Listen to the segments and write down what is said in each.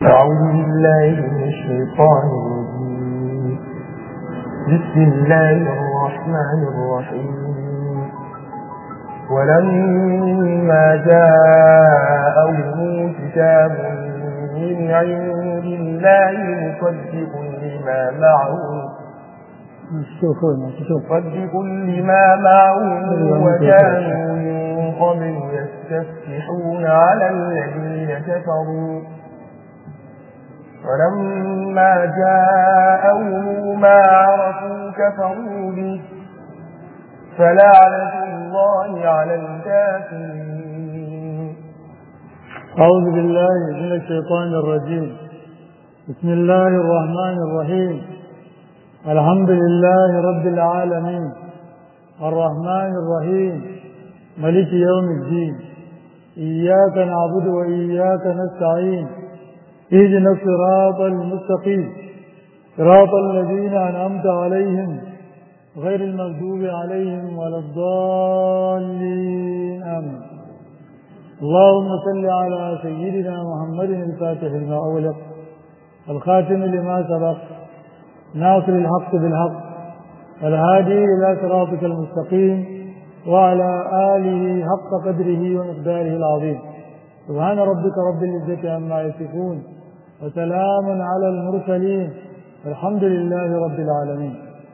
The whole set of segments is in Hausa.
أعوذ بالله من الشيطان الرجيم بسم الله الرحمن الرحيم ولما جاءهم كتاب من عند الله مصدق لما معهم مصدق لما معهم وكانوا من قبل يستفتحون على الذين كفروا ولما جاءهم ما عرفوا كفروا به فلعنة الله على الكافرين أعوذ بالله من الشيطان الرجيم بسم الله الرحمن الرحيم الحمد لله رب العالمين الرحمن الرحيم ملك يوم الدين إياك نعبد وإياك نستعين اهدنا الصراط المستقيم صراط الذين أنعمت عليهم غير المغضوب عليهم ولا الضالين آمين اللهم صل على سيدنا محمد الفاتح لما أغلق الخاتم لما سبق ناصر الحق بالحق الهادي إلى صراطك المستقيم وعلى آله حق قدره ومقداره العظيم سبحان ربك رب العزة عما يصفون وسلام على المرسلين الحمد لله رب العالمين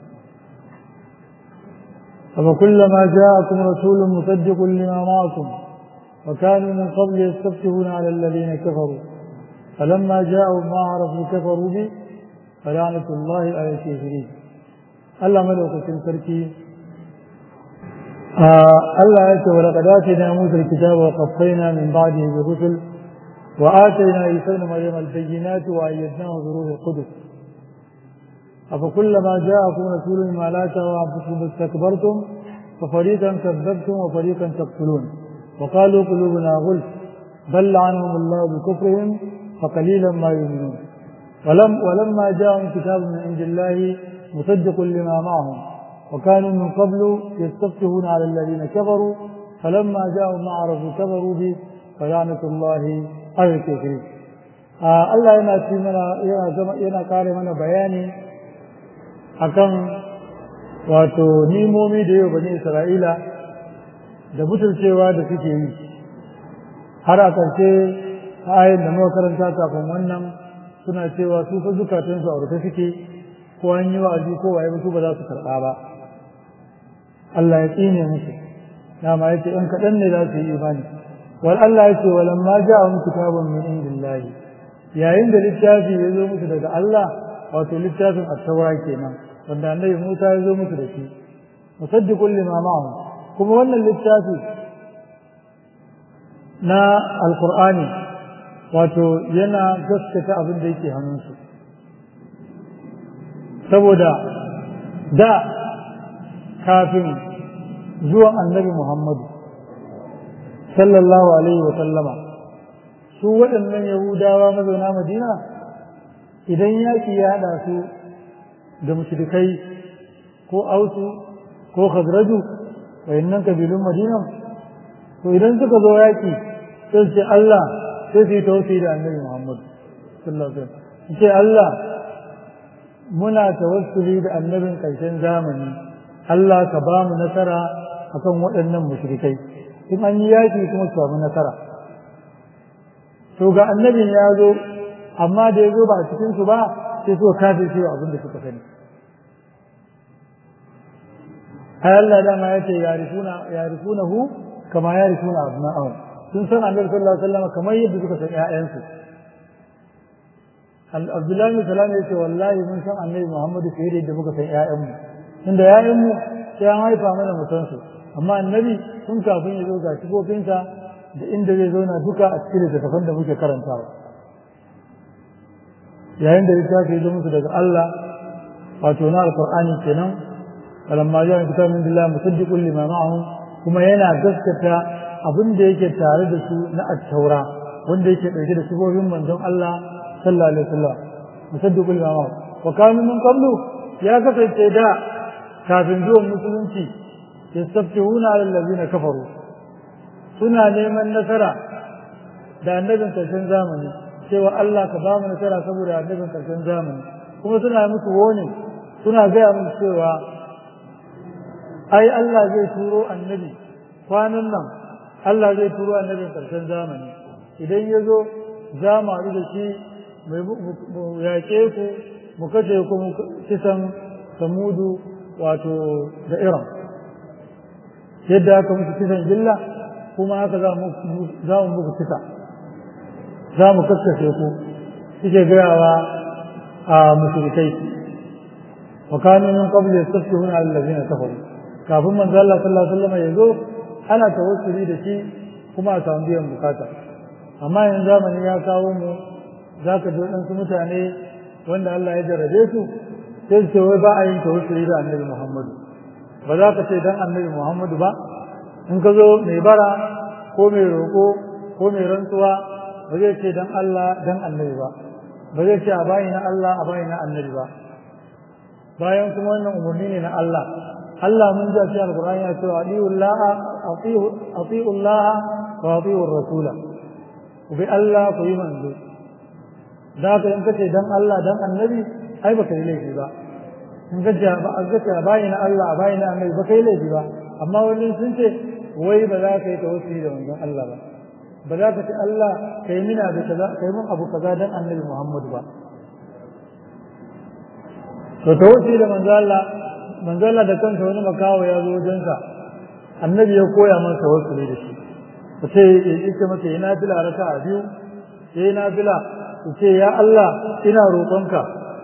فكلما جاءكم رسول مصدق لما معكم وكانوا من قبل يستفتحون على الذين كفروا فلما جاءوا ما عرفوا كفروا به فلعنة الله على الكافرين الله ملوك سركي آه الله يأتي ولقد آتينا موسى الكتاب وقفينا من بعده بالرسل وآتينا عيسى ابن مريم البينات وأيدناه بروح القدس أفكلما جاءكم رسول ما لا تهوى أنفسكم استكبرتم ففريقا كذبتم وفريقا تقتلون وقالوا قلوبنا غلف بل لعنهم الله بكفرهم فقليلا ما يؤمنون ولم ولما جاءهم كتاب من عند الله مصدق لما معهم وكانوا من قبل يستفتحون على الذين كفروا فلما جاءهم ما عرفوا كفروا به فلعنة الله على الكافرين آه الله yana ci mana yana zama yana kare mana bayani akan wato nimomi da yau bani Isra'ila da butulcewa da suke yi har a ƙarshe ayin da muka karanta kafin wannan suna cewa su fa zukatansu a rufe suke ko an yi wa'azi ko waye su ba za su karɓa ba Allah ya tsine musu dama yace in kaɗan ne za su yi imani wal Allah yace walam ma ja'ahum kitabun min indillahi yayin da littafi ya zo musu daga Allah wato littafin at-taura kenan wanda annabi Musa ya zo musu da shi musaddiqul lima ma'ahum kuma wannan littafi na alqur'ani wato yana gaskata abin da yake hannunsu saboda da kafin zuwan annabi Muhammadu sallallahu alaihi wa sallama su waɗannan yahudawa mazauna madina idan yaƙi ya haɗa su da mushrikai ko ausu ko khazraju wayannan kabilun madina to idan suka zo yaƙi sai ce Allah sai su yi tausayi da annabi Muhammad sallallahu alaihi wasallam ce Allah muna tawassuli da annabin ƙarshen zamani Allah ka ba mu nasara akan waɗannan mushrikai in an yi yaƙi kuma su samu nasara to ga annabin ya zo amma da ya zo ba a cikin su ba sai suka kafin cewa abin da suka sani ai Allah dama ya ce yarifunahu kama yarifuna abna'ahum sun san annabi sallallahu alaihi wasallam kamar yadda suka san ƴaƴansu Abdullahi bin Salam ya ce wallahi mun san annabi Muhammadu fiye da yadda muka san ƴaƴanmu tunda ƴaƴanmu sai an haifa mana mu san su amma annabi tun kafin ya zo ga sifofinsa da inda zai zauna duka a cikin littattafan da muke karantawa yayin da littafi ya zo musu daga Allah wato na alqur'ani kenan falamma ja'a kitabun min billahi musaddiqun lima ma'ahum kuma yana gaskata abin da yake tare da su na attaura wanda yake ɗauke da sifofin manzon Allah sallallahu alaihi wasallam musaddiqul imam wa kanu min qablu ya kasance da kafin zuwan musulunci yastaftihuna ala allazina kafaru suna neman nasara da annabin karshen zamani cewa Allah ka ba mu nasara saboda annabin karshen zamani kuma suna musu woni suna gaya musu cewa ai Allah zai turo annabi kwanan nan Allah zai turo annabin karshen zamani idan ya zo za mu haɗu da shi mu yaƙe ku mu kashe ku mu kisan samudu wato da iran yadda aka musu kisan gilla kuma haka za mu muku kisa za mu kaskashe ku suke gayawa a mushrikai wa kanu min qabli yastafihuna ala allazina kafaru kafin manzo Allah sallallahu alaihi wasallam ya zo ana tawassuli da shi kuma a samu biyan bukata amma yanzu zamani ya kawo mu za ka ji waɗansu mutane wanda Allah ya jarrabe su sai su ce wai ba a yin tawassuli da annabi Muhammadu ba za ka ce dan annabi Muhammadu ba in ka zo mai bara ko mai roƙo ko mai rantsuwa ba zai ce dan Allah dan annabi ba ba zai ce a bayi na Allah a bayi na annabi ba bayan kuma wannan umarni ne na Allah Allah mun ji a cikin Alƙur'ani ya ce atiullah atiullah wa atiur rasula ku bi Allah ku yi manzo da ka in kace dan Allah dan annabi ai baka yi laifi ba in kace ba a kace bayi na Allah a bayi na annabi baka yi laifi ba amma wani sun ce wai ba za ka yi tawassuli da manzon Allah ba ba za ka ce Allah kai mina da kaza kai mun abu kaza dan annabi Muhammad ba to tawassuli da manzon Allah manzon Allah da kansa wani makawo ya zo wajensa annabi ya koya masa tawassuli da shi ce yake masa yana fila raka a biyu yayi nafila ce ya Allah ina roƙonka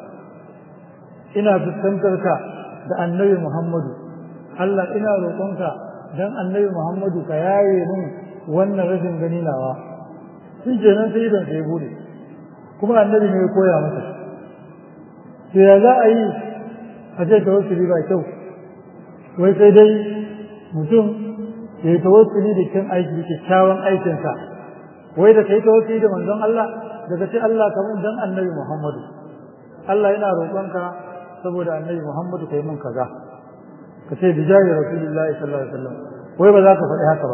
ina fuskantar ka da annabi Muhammadu Allah ina roƙonka dan annabi Muhammadu ka yaye min wannan rashin gani nawa shi kenan sai idan sai bude kuma annabi ne ya koya masa to ya za a yi a ce tawassuli ba kyau wai sai dai mutum ya yi tawassuli da kyan aiki kyakkyawan aikinsa wai da kai tawassuli da manzon Allah daga ce Allah kamar dan annabi Muhammadu Allah yana roƙonka saboda annabi Muhammadu kai mun kaza ka ce bi jahi rasulullahi sallallahu alaihi wasallam wai ba za ka faɗi haka ba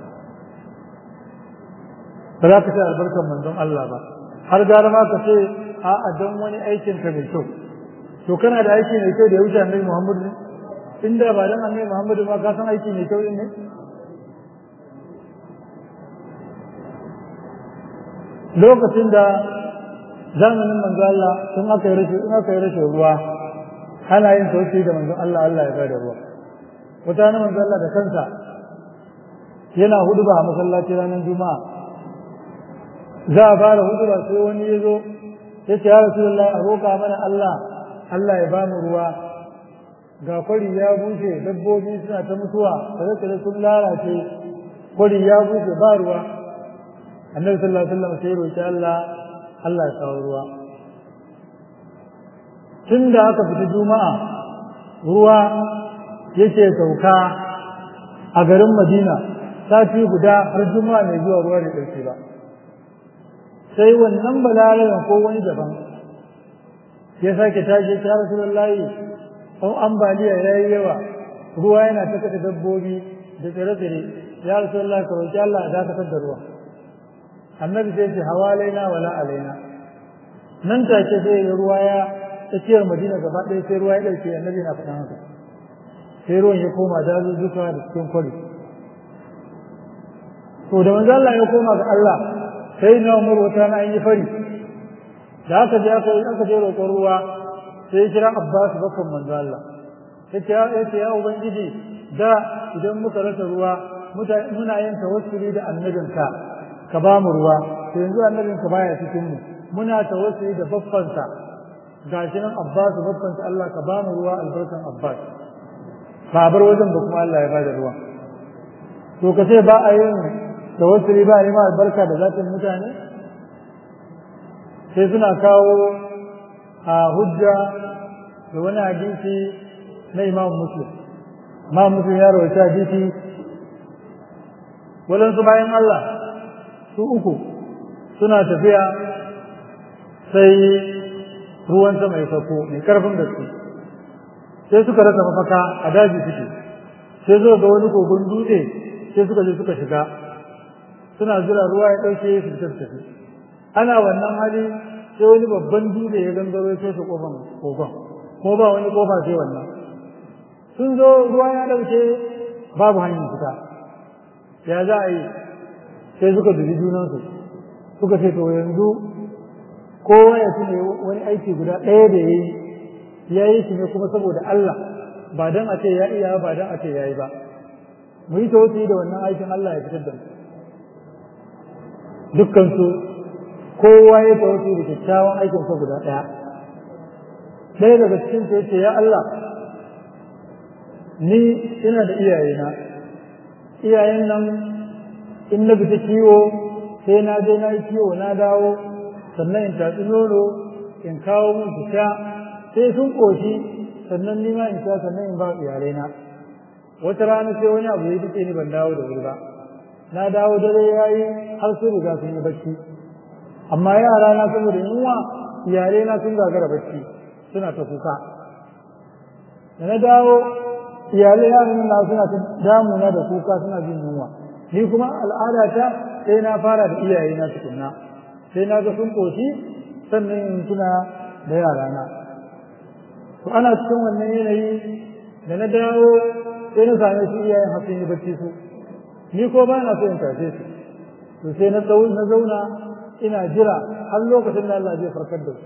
ba za ka ce albarkar manzon Allah ba har gara ma ka ce a'a don wani aikin ka mai kyau to kana da aiki mai kyau da ya wuce annabi Muhammadu ne inda ba dan annabi Muhammadu ba ka san aiki mai kyau ne lokacin da zamanin manzo Allah sun aka yi rashin in aka yi rashin ruwa ana yin sauki da manzon Allah Allah ya bada ruwa wata na manzo Allah da kansa yana huduba a masallaci ranar juma'a za a fara huduba sai wani ya zo ya ce ya rasulullah a roƙa mana Allah Allah ya bamu ruwa ga kwari ya bushe dabbobi suna ta mutuwa tsare sun lalace kwari ya bushe ba ruwa annabi sallallahu alaihi wasallam sai roki Allah Allah ya kawo ruwa tun da aka fita juma'a ruwa yake sauka a garin Madina sati guda har juma'a mai zuwa ruwa da ɗauke ba sai wannan balaraben ko wani daban ya sake tashi ta rasulullahi an ambaliya ya yi yawa ruwa yana ta kashe dabbobi da tsire-tsire ya rasulullahi ka roki Allah a dakatar da ruwa annabi sai ce hawa laina wala alaina nan take sai ruwa ya tsakiyar madina gaba ɗaya sai ruwa ya ɗauke annabi na faɗan haka sai ruwan ya koma dazuzzuka da cikin kwari to da manzo Allah ya koma ga Allah sai na Umar wata na yi fari da aka je aka aka je roƙon ruwa sai kira Abbas bakon manzo Allah sai ya ce ya ubangiji da idan muka rasa ruwa muna yin tawassuli da annabinka ka ba mu ruwa to yanzu annabinka baya cikin mu muna tawassuli da baffansa gashi nan Abbas baffansa Allah ka ba mu ruwa albarkan Abbas ba bar wajen ba kuma Allah ya bada ruwa to ka ce ba a yin tawassuli ba ne ma albarka da zatin mutane sai suna kawo a hujja da wani hadisi na Imam Muslim Imam Muslim ya rawaita hadisi walansu bayan Allah su uku suna tafiya sai ruwan sama ya sauko mai karfin gaske sai suka rasa mafaka a daji suke sai zo ga wani kogon dutse sai suka je suka shiga suna jira ruwa ya ɗauke su fitar tafi ana wannan hali sai wani babban dutse ya gangaro ya toshe kofan kogon ko ba wani kofa sai wannan sun zo ruwa ya dauke babu hanyar fita ya za a yi sai suka dubi junansu suka ce to yanzu kowa ya tuna wani aiki guda ɗaya da ya yi ya yi shi ne kuma saboda Allah ba don a ce ya iya ba don a ce ya yi ba mu yi tawassuli da wannan aikin Allah ya fitar da mu dukkansu kowa ya tawassuli da kyakkyawan aikin sa guda ɗaya ɗaya daga cikin su yace ya Allah ni ina da iyayena iyayen nan in na fita kiwo sai na je na yi kiwo na dawo sannan in tatsi nono in kawo mun su sha sai sun ƙoshi sannan ni ma in sha sannan in ba iyalaina wata rana sai wani abu ya duke ni ban dawo da wuri ba na dawo dare ya yi har sun riga sun yi bacci amma yara na saboda yunwa iyalaina sun gagara bacci suna ta kuka da na dawo iyalai yaran na suna ta damuna da kuka suna jin yunwa ni kuma al'adata sai na fara da iyayena tukunna sai na ga sun koshi sannan in tuna da yarana to ana cikin wannan yanayi da na dawo sai na same su iyayen hasin yi bacci su ni ko ba na so in tashe su to sai na na zauna ina jira har lokacin da Allah zai farkar da su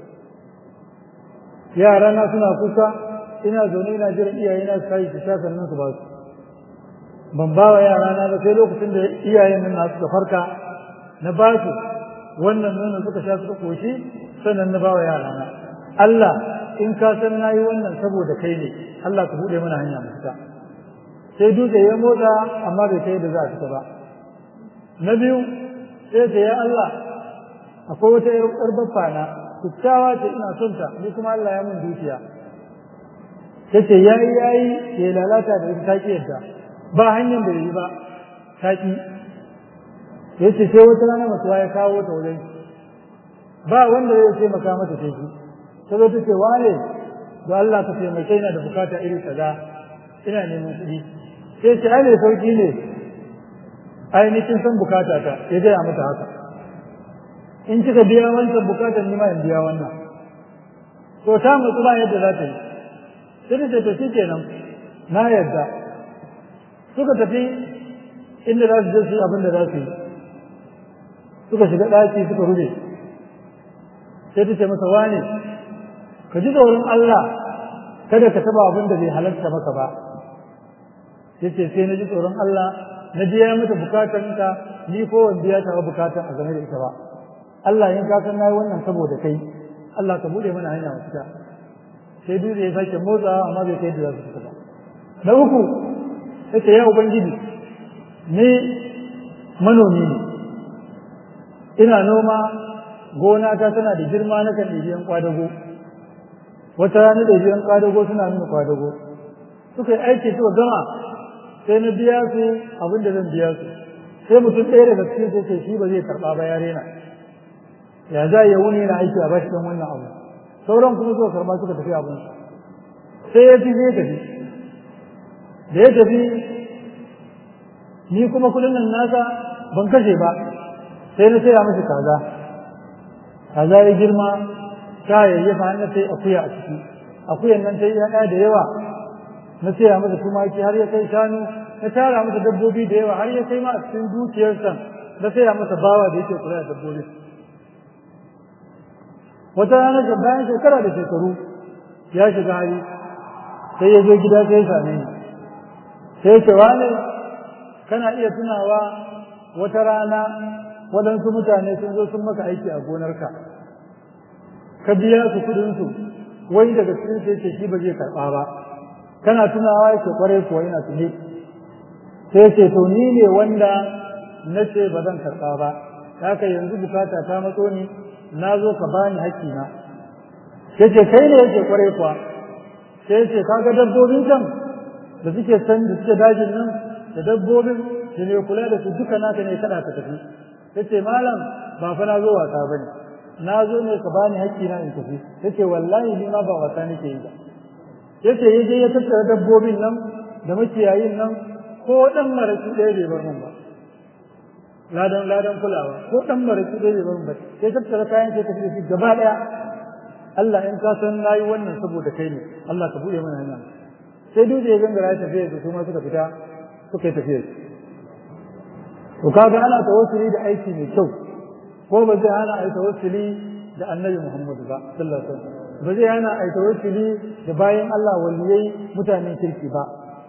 yarana suna kuka ina zaune ina jira iyayena su kai su sha sannan su ba su ban ba wa yarana ba sai lokacin da iyayen nan nasu da farka na ba su wannan nonon suka sha suka koshi sannan na ba wa yarana Allah in ka san nayi wannan saboda kai ne Allah ka bude mana hanya mu fita sai dutse ya motsa amma bai kai da za a fita ba na biyu sai ce ya Allah akwai wata yar baffa na kyakkyawa ce ina son ta ni kuma Allah ya mun dukiya ta ce yayi yayi ya lalata da ita ki yadda ba hanyar da yi ba ta ki ya ce sai wata rana mutuwa ya kawo ta wajen ba wanda zai taimaka mata sai ki ta zo ta ce wane da Allah ka taimake ina da bukata iri kaza ina neman kuɗi sai ce ai ne sauki ne ai ni kin san bukata ta ya gaya mata haka in kika biya wancan bukatar ni ma in biya wannan to ta mutu ba yadda za ta yi sai ta ce to shi kenan na yadda suka tafi inda za su je su abin da za su yi suka shiga ɗaki suka rufe sai ta ce masa wane ka ji tsoron Allah kada ka taba abin da bai halarta maka ba yace sai na ji tsoron Allah na biya mata bukatanka ni ko wanda ya taɓa bukatan a game da ita ba Allah in ka san nayi wannan saboda kai Allah ka bude mana hanya fita sai dole ya sake motsa amma bai kai da za su fita ba na uku yace ya ubangiji ni manomi ne ina noma gona ta tana da girma na kan ɗibiyan kwadago wata rana da biyan kwadago suna nuna kwadago suka yi aiki suka gama sai na biya su abin da zan biya su sai mutum ɗaya daga cikin sai ce shi ba zai karɓa ba ya rena ya za ya wuni yana aiki a bashi don wannan abu sauran kuma suka karɓa suka tafi abin sai ya fi zai tafi da ya tafi ni kuma kudin nan nasa ban kashe ba sai na saya masa kaza kaza ya girma ta yayyafa hannun sai akuya a ciki akuyan nan ta yi yana da yawa na saya masa tumaki har ya kai shanu na tara masa dabbobi da yawa har ya kai ma a cikin dukiyarsa na saya masa bawa da yake kula da dabbobi wata rana da bayan shekara da shekaru ya shiga hali sai ya zo gida sai ya same ni sai ce wane kana iya tunawa wata rana waɗansu mutane sun zo sun maka aiki a gonarka ka biya su kuɗinsu wai daga cikin sai ce shi ba zai karɓa ba kana tunawa yake kwarai kuwa ina tuni sai ce to ni ne wanda na ce ba zan karɓa ba haka yanzu bukata ta matso ni na zo ka bani hakkina sai ce kai ne yake kwarai kuwa sai ce kaga dabbobin can da suke san da suke dajin nan da dabbobin da ne kula da su duka naka ne kada ka tafi yace malam ba fa na zo wasa bane na zo ne ka bani hakkina in tafi yace wallahi ni ma ba wasa nake yi ba yace yaje ya tattara dabbobin nan da makiyayin nan ko dan maraki ɗaya bai bar mun ba ladan ladan kulawa ko dan maraki dai ban ba sai tattara kayan sai tafi shi gaba daya Allah in ka san nayi wannan saboda kai ne Allah ka bude mana hanya sai duje ya gangara ya tafiya su kuma suka fita suka yi tafiya to kaga ana tawassuli da aiki mai kyau ko ba zai hana ai tawassuli da annabi Muhammad ba sallallahu alaihi wasallam ba zai hana ai tawassuli da bayan Allah waliyai mutanen kirki ba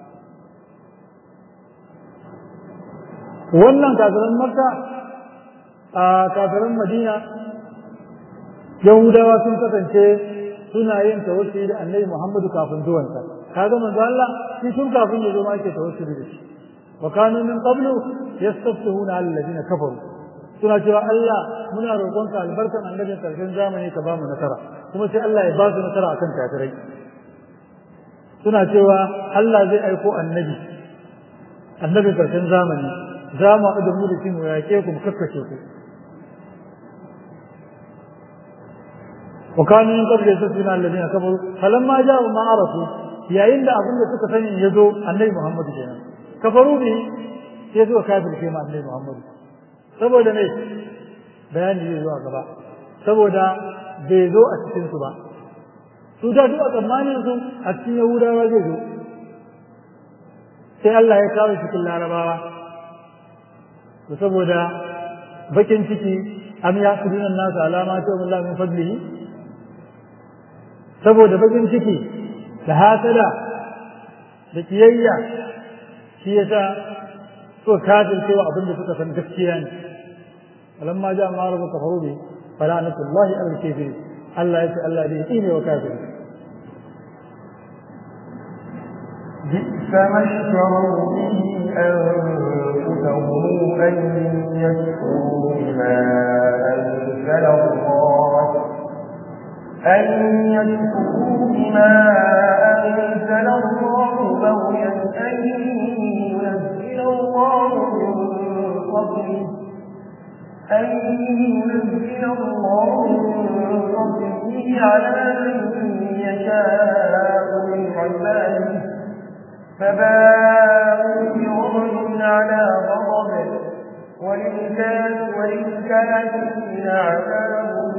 wannan kafiran makka a kafiran madina yahudawa sun kasance suna yin tawassuli da annabi muhammadu kafin zuwansa kaga manzo Allah shi tun kafin ya zo ma yake tawassuli da shi wa kanu min qablu yastaftihuna ala alladhina kafaru suna cewa Allah muna roƙonka albarkan annabin karshen zamani ka ba mu nasara kuma sai Allah ya ba su nasara akan kafirai suna cewa Allah zai aiko annabi annabin karshen zamani za mu haɗu da mu da shi mu yaƙe ku mu kakkace ku وكانوا من قبل يستثنون الذين كفروا فلما جاءوا ما عرفوا yayin da abin da suka sani ya zo annabi Muhammadu kenan kafaru ne sai zuwa kafir ke ma annabi Muhammadu saboda ne bayani zai zo a gaba saboda bai zo a cikin su ba su da duk a tsammanin su a cikin Yahudawa zai zo sai Allah ya kawo cikin Larabawa to saboda bakin ciki am ya kuduna nasu alama ta Allah min fadlihi saboda bakin ciki da hasada da kiyayya shi yasa so kafin cewa abin da suka san gaskiya ne alamma ja ma rabu kafaru bi fala anatullahi al kafir Allah ya ce Allah dai ne wa kafir بئس ما اشتروا به أنفسهم أن يكفروا بما أنزل الله أن يكفروا بما أنزل الله بغيا أن ينزل الله من فضله أن ينزل الله من فضله على من يشاء من عباده فباءوا بغضب على غضب وللكافرين عذاب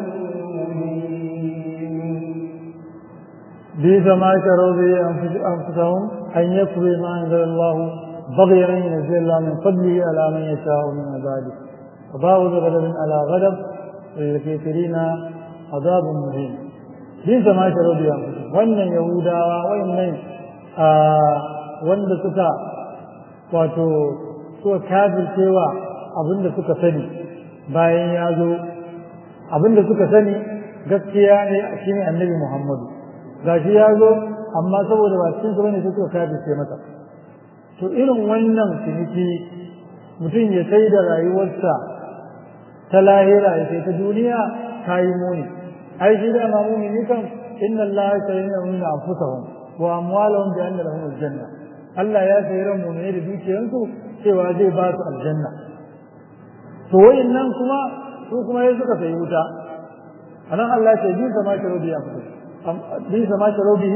بئس ما شروا به انفسهم ان يكفروا ما انزل الله بغيا ان ينزل الله من فضله على من يشاء من عباده وباءوا بغضب على غضب وللكافرين عذاب مهين بئس ما شروا به انفسهم wannan yahudawa wayannan wanda suka wato suka kafircewa abinda suka sani bayan ya zo abinda suka sani gaskiya ne shine annabi Muhammadu gashi ya zo amma saboda ba cikin su bane sai suka kafirce masa to irin wannan ciniki mutum ya sai da rayuwarsa ta lahira ya sai ta duniya ta yi muni ai shi da ma mumini kan inna Allah ya sayyana min anfusahum wa amwalahum bi anna lahum aljanna Allah ya sayi ran mu'mini da dukiyansu cewa zai ba su aljanna to wayannan kuma su kuma ya suka sayi wuta anan Allah ya ce bi sama ta rubi ya fito bi sama ta rubi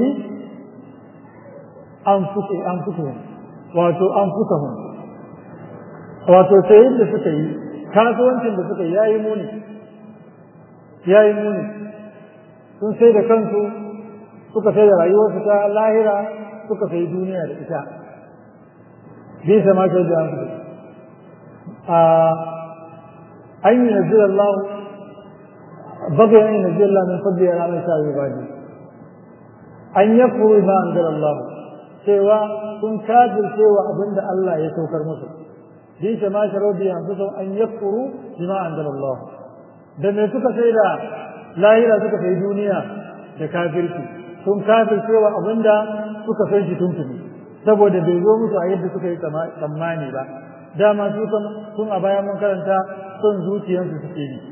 anfusu anfusuhum wato anfusahum wato sayin da suka yi kasuwancin da suka yi yayi muni yayi muni sun sai da kansu suka sai da rayuwarsu ta lahira suka sai duniya da ita bi sama ta da anfusu a an yi nazir Allah bagai an yi nazir Allah min fadli ya ranar sa ibadi an yakuru ma anzal Allah cewa sun kafir cewa abinda Allah ya saukar musu bi ma sharo bi anfusu an yakuru bima anzal Allah da me suka sai da lahira suka sai duniya da kafirci sun kafir cewa abinda suka san shi tuntuni saboda bai zo musu a yadda suka yi tsammani ba dama su sun a bayan mun karanta son zuciyarsu suke yi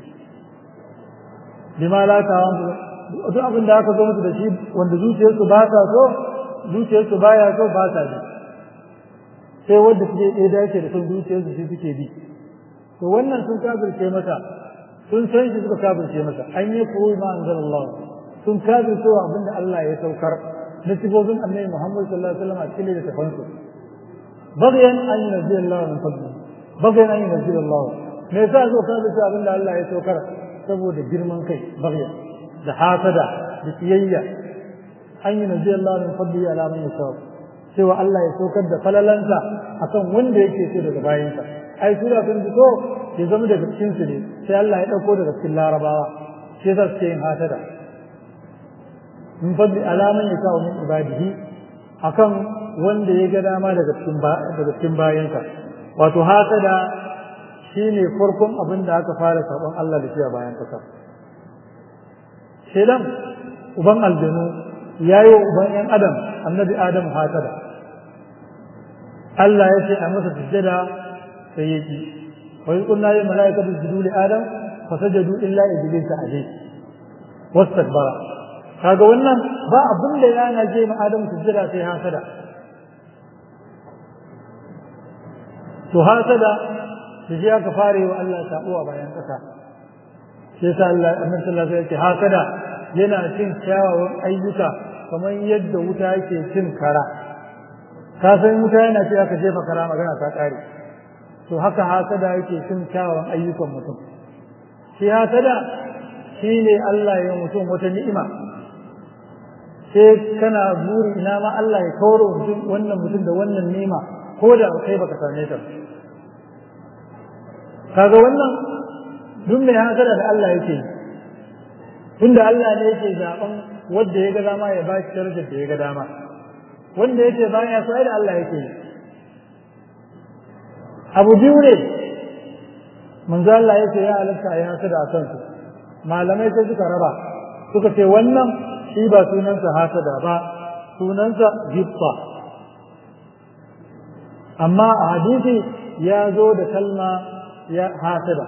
bima la ta duk abin da aka zo musu da shi wanda zuciyarsu ba ta so zuciyarsu baya so ba ta bi sai wanda suke ɗaya dace da son zuciyarsu shi suke bi to wannan sun kafirce masa sun san shi suka kafirce masa an yi koyi ma anzalallah sun kafirce wa abin da Allah ya saukar na sifofin annabi Muhammad sallallahu alaihi wasallam a cikin littafansu بغيا أن ينزل الله من فضله بغيا أن ينزل الله me yasa zo ka bisa abin da Allah ya saukar saboda girman kai bagya da hasada da kiyayya an yi nazi Allah min fadli ala man yasab cewa Allah ya saukar da falalansa akan wanda yake so daga bayansa ai su da sun fito ya zama daga cikin su ne sai Allah ya dauko daga cikin larabawa shi yasa suke yin hasada min fadli ala man yasab min ibadihi akan wanda ya ga dama daga cikin daga cikin bayansa wato hasada shine farkon abin da aka fara sabon Allah da shi a bayan kasa shedan uban aljanu yayi uban yan adam annabi adam hasada Allah ya ce a masa sujjada sai ya ki wa in kunna ya malaikatu sujudu li adam fasajadu illa iblis alayhi wastakbara kaga wannan ba abin da yana je ma adam sujjada sai hasada to hasada da shi aka fare wa Allah sabo a bayan kasa shi yasa Allah annabi sallallahu alaihi wasallam hasada yana cin kyawawan ayyuka kamar yadda wuta yake cin kara ka san wuta yana ce aka jefa kara magana ta kare to haka hasada yake cin kyawawan ayyukan mutum shi hasada shine Allah ya mutum wata ni'ima sai kana buri ina ma Allah ya kawo mutum wannan mutum da wannan ni'ima ko da kai baka same ta kaga wannan duk mai hasada da Allah yake tunda Allah ne yake zaben wanda ya ga dama ya ba shi darajar da ya ga dama wanda yake baya so ai da Allah yake abu biyu ne manzo Allah yake ya halatta ya hasada a kansu malamai sai suka raba suka ce wannan shi ba sunansa hasada ba sunansa gibba amma a hadisi ya zo da kalma ya hasada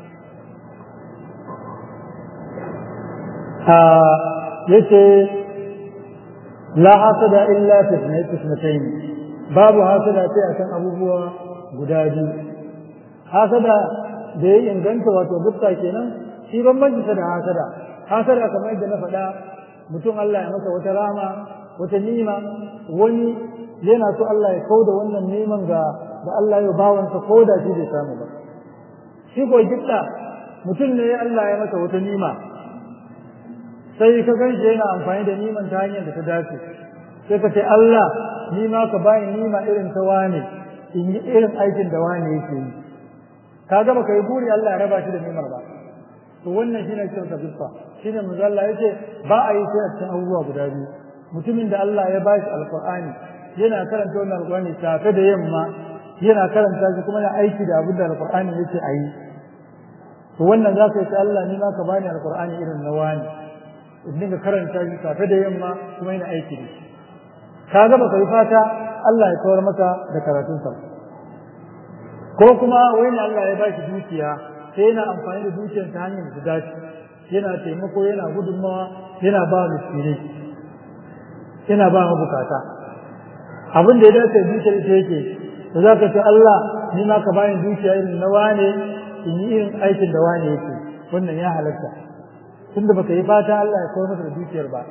yace la hasada illa tisnatayn babu hasada sai akan abubuwa guda biyu hasada da ya inganta wato gupta kenan shi bambanci da hasada hasada kamar yadda na faɗa mutum Allah ya masa wata rama wata nima wani yana so Allah ya kauda wannan neman ga da Allah ya bawansa ko da shi bai samu ba shi ko gifta mutum ne Allah ya masa wata nima sai ka gan shi yana amfani da niman ta hanyar da ta dace sai ka ce Allah ni ma ka bani nima irin ta wane in yi irin aikin da wane yake yi ka ga baka yi buri Allah ya raba shi da nimar ba to wannan shine cikin gifta shine manzo Allah yace ba a yi sai a cikin abubuwa guda biyu mutumin da Allah ya bashi alqur'ani yana karanta wannan alqur'ani safe da yamma yana karanta shi kuma yana aiki da abin da alqur'ani yake a yi to wannan za ka yi Allah ni ma ka bani alqur'ani irin na wani in dinga karanta shi safe da yamma kuma yana aiki da shi ka ga baka yi fata Allah ya kawar maka da karatunsa ko kuma wani Allah ya bashi dukiya sai yana amfani da dukiyar ta hanyar da dace yana taimako yana gudunmawa yana ba miskinai yana ba mabukata abin da ya dace dukiyar ita yake da za ka ce Allah ni ma ka bani dukiya irin na wane in yi irin aikin da wane yake wannan ya halatta tunda baka yi fata Allah ya kawo maka da dukiyar ba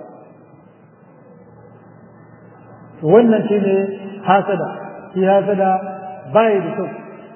wannan shi ne hasada shi hasada bai da kyau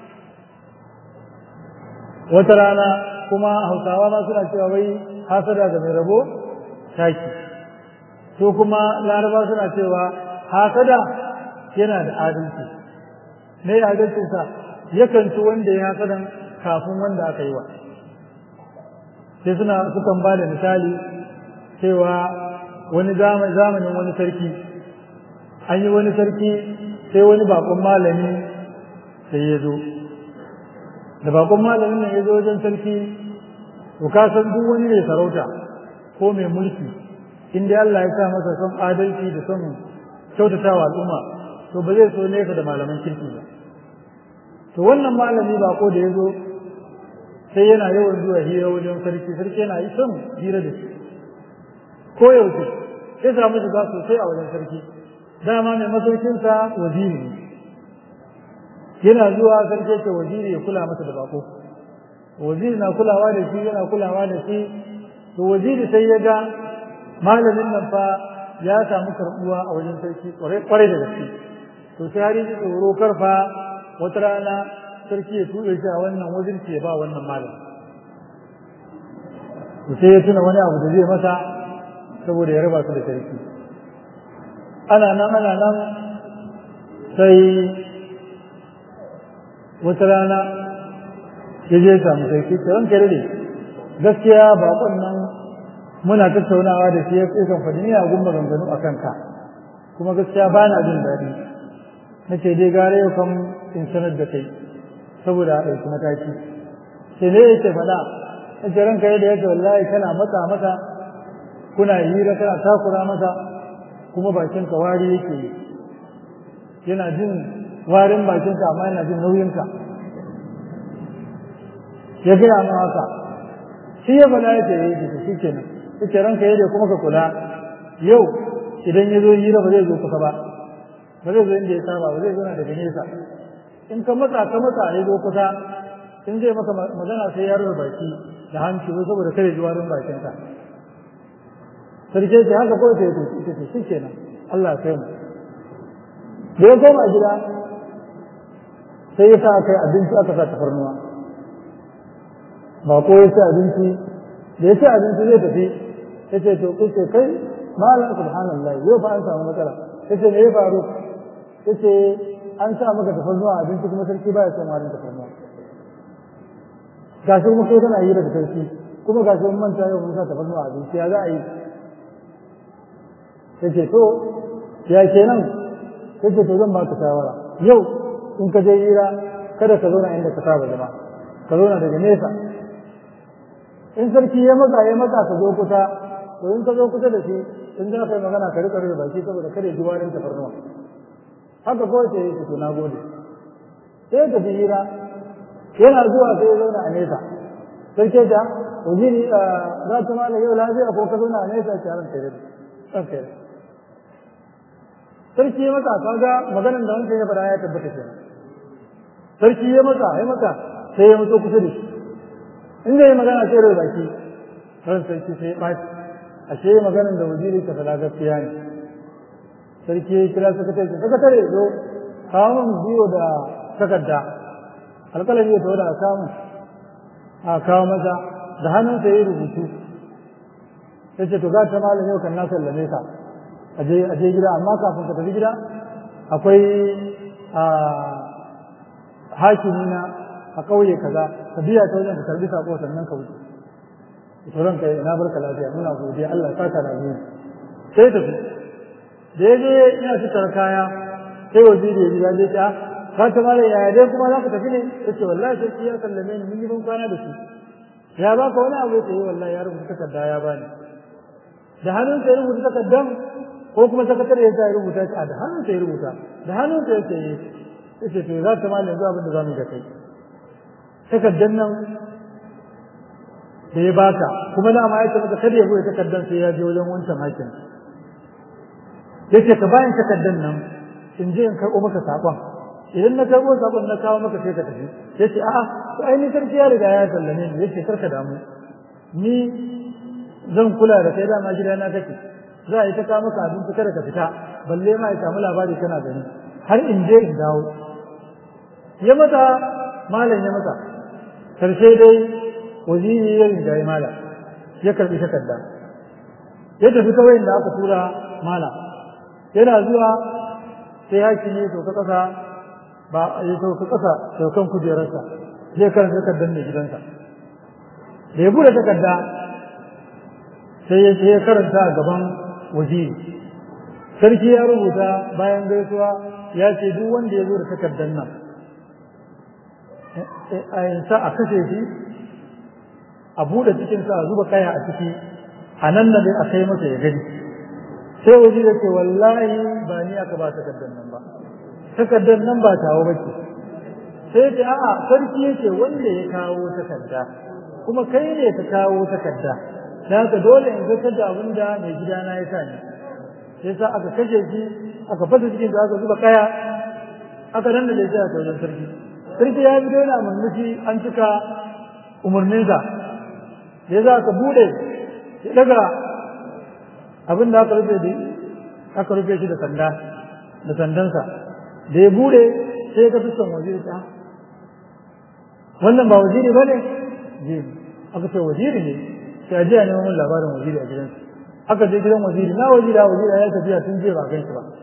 wata rana kuma hausawa ma suna cewa wai hasada ga mai rabo taki to kuma laraba suna cewa hasada yana da adalci me adalcinsa yakan ci wanda ya hasadan kafin wanda aka yi wa sai suna sukan ba da misali cewa wani zamanin wani sarki an yi wani sarki sai wani bakon malami sai ya zo da bakon malamin nan ya zo wajen sarki to ka san duk wani mai sarauta ko mai mulki in dai Allah ya sa masa son adalci da son kyautatawa al'umma to ba zai so nesa da malaman kirki ba to wannan malami bako da ya zo sai yana yawan zuwa hira wajen sarki sarki yana yi son hira da shi ko yaushe sai samu shiga sosai a wajen sarki dama mai masaukinsa waziri ne yana zuwa sarki ce waziri ya kula masa da bako waziri na kulawa da shi yana kulawa da shi to waziri sai ya ga malamin nan fa ya samu karbuwa a wajen sarki kwarai da gaske to sai har yi tsoro karfa wata rana sarki ya tuɓe shi a wannan wajen ke ba wannan malam sai ya tuna wani abu da zai masa saboda ya raba su da sarki ana nan ana nan sai wata rana ya je samu sarki ta ranka da gaskiya bakon nan muna tattaunawa da shi ya kan faɗi ni a gumba ganganu a kanka kuma gaskiya ba na jin daɗi na ce dai gare yau kan in sanar da kai saboda a ɗauki mataki sai ne yake faɗa na ce ranka yadda yake wallahi kana matsa masa kuna hira kana takura masa kuma bakinka wari yake yi yana jin warin bakinka amma yana jin nauyinka ya gaya mu haka shi ya faɗa ya ce ya yi shi kenan ya ce ranka yadda kuma ka kula yau idan ya zo hira ba zai zo kusa ba ba zai zo inda ya saba ba zai zo na daga nesa in ka matsa ka matsa ya zo kusa in zai maka magana sai ya rufe baki da hanci wai saboda kare ji warin bakinka sarki ce haka kawai sai ya tafi ita ce shi kenan Allah ya kai mu da ya koma gida sai ya sa kai abinci aka sa tafarnuwa ba ko ya ci abinci da ya ci abinci zai tafi ya ce to kuce kai malam subhanallah yau fa an samu matsala ya ce me ya faru ya ce an sa maka tafarnuwa abinci kuma sarki baya son warin tafarnuwa gashi kuma kai kana yi daga sarki kuma gashi mun manta yau mun sa tafarnuwa abinci ya za a yi ya ce to ya kenan ya ce to zan baka shawara yau in ka je hira kada ka zauna inda ka saba zama ka zauna daga nesa in sarki ya matsa ya matsa ka zo kusa to in ka zo kusa da shi in za ka yi magana ka rika rika baki saboda kada ya ji warin tafarnuwa haka kawai sai ya to na gode sai ya tafi hira yana zuwa sai ya zauna a nesa sarki ta wajiri za ta mala yau lafiya ko ka zauna a nesa ki haran kai ran kai sarki ya matsa kaga maganar da wancan ya faɗa ya tabbata kenan sarki ya matsa ya matsa sai ya matso kusa da shi in zai yi magana sai rai baki ran sarki sai ya ɓaci ashe maganar da wajiri ka faɗa gaskiya ne sarki ya kira sakatare ce sakatare zo kawo min biyo da takarda alƙalar ya tawo da a kawo a kawo masa da hannunsa ya yi rubutu ya ce to za ta malam yau kan na sallame ka aje aje gida amma kafin ka tafi gida akwai hakimi na a ƙauye kaza ka biya ta wajen ka karbi sako sannan ka wuce tsoron kai na barka lafiya muna godiya Allah ya saka da ni sai tafi da ya je ina fitar kaya sai waziri ya ji ya je ta ka ta mala yaya dai kuma za ka tafi ne yace wallahi sai ya sallame ni mun yi ban kwana da shi ya baka wani abu ya yi wallahi ya rubuta takarda ya bani da hannun sai rubuta takardan ko kuma sakatare ya sa ya rubuta shi a da hannun sai rubuta da hannun sai ya ce yace to za ta mala yanzu abin da za mu ga kai takardan nan da ya baka kuma da ma ya ce maka kada ya bude takardan sai ya je wajen wancan hakin yace ka bayan takardan nan in je in karɓo maka saƙon idan na karɓo saƙon na kawo maka sai ka tafi yace a'a to ai ni sarki ya riga ya sallame ni yace karka damu ni zan kula da kai dama gidana kake za a yi ta kawo maka abinci kada ka fita balle ma ya samu labari kana gani har in je in dawo ya mata malam ya mata karshe dai waziri ya riga ya malam ya karbi takarda ya tafi kawai da aka tura malam yana zuwa sai hakimi to ka kasa ba ya to ka kasa saukan kujerarsa zai karanta takardar mai gidansa da ya bude takarda sai ya ya karanta a gaban waziri sarki ya rubuta bayan gaisuwa ya ce duk wanda ya zo da takardar nan a yansa a kashe shi a buɗe cikinsa a zuba kaya a ciki a nan da a kai masa ya gani sai waje da ce wallahi ba ni aka ba takardar nan ba takardar nan ba tawo ba ce sai ce a'a sarki yake wanda ya kawo takarda kuma kai ne ka kawo takarda da haka dole in zartar da abin da mai gidana ya sa ni sai sa aka kashe shi aka fasa cikin da aka zuba kaya aka nan da shi a wajen sarki sarki ya fito yana murmushi an cika umarninsa ya za ka bude ya daga abin da aka rufe aka rufe shi da sanda da sandansa da ya bude sai ka fiskan waje ta wannan ba waziri ba ne waziri aka ce waziri ne sai a jiya neman labarin waziri a gidansu aka je gidan waziri na waziri a waziri ya tafiya tun jiya ba gan shi ba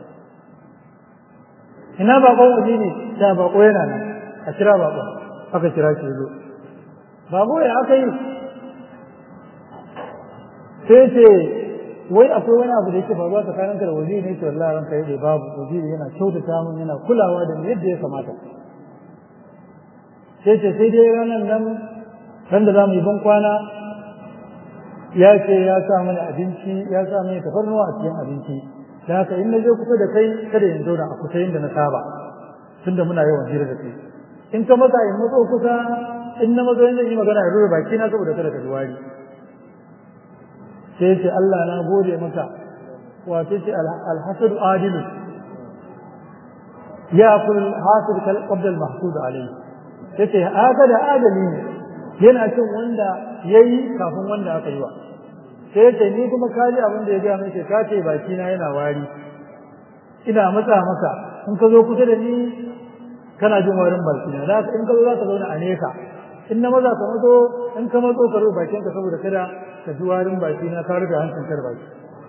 ina bakon waziri ta bako yana nan a kira bakon aka kira shi zo bako ya aka yi sai ce wai akwai wani abu da yake faruwa tsakanin ka da waziri ne ce wallahi ranka yadda babu waziri yana kyautata mun yana kulawa da yadda ya kamata sai ce sai dai ranar nan ran da za mu yi ban kwana ya ce ya sa mana abinci ya sa mana tafarnuwa a cikin abinci da haka in na je kusa da kai kada in zauna a kusa yadda na saba tunda muna yawan hira da kai in ka matsa in matso kusa in na matso yanzu yi magana ya rura baki na saboda kada ka ji wari sai ce Allah na gode maka wato ce alhasadu adilu ya kul hasid kal qabl al mahsud alayhi yace haka da adali ne yana cin wanda yayi kafin wanda aka yi wa sai yace ni kuma kaji abin da ya ga mai ka ce baki na yana wari ina matsa maka in ka zo kusa da ni kana jin warin baki na da in ka zo za ka zauna a nesa in na maza ka mazo in ka mazo ka rufe bakin ka saboda kada ka ji warin baki na ka rufe hancin kar baki